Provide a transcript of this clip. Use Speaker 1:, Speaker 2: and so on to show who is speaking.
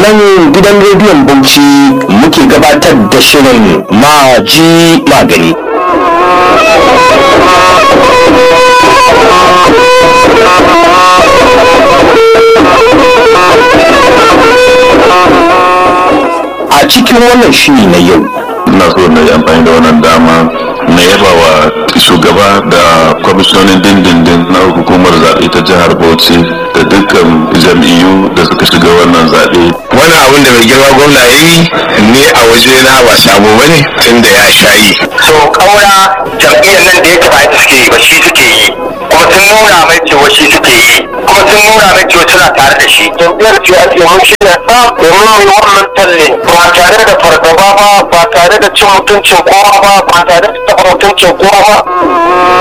Speaker 1: nan gidan rediyon bauchi muke gabatar da shirin maji magani a cikin wannan shiri na yau
Speaker 2: ina so na yi amfani da wannan dama na yaba wa shugaba da kwamishinonin dindindin na hukumar zaɓe ta jihar bauchi da dukkan jam'iyyu da suka shiga wannan zaɓe
Speaker 3: wani abin da mai girma gwamna ya yi ni a waje na ba sabo ba ne tun da ya sha yi
Speaker 4: so kaura jam'iyyar nan da yake ba ita suke yi ba shi suke yi kuma sun nuna mai cewa shi suke yi kuma sun nuna mai cewa suna tare da shi jam'iyyar ce ake mun shi da sa domin mu yi wannan talle ba tare da fargaba ba ba tare da cin mutuncin kowa ba ba tare da taɓa mutuncin kowa ba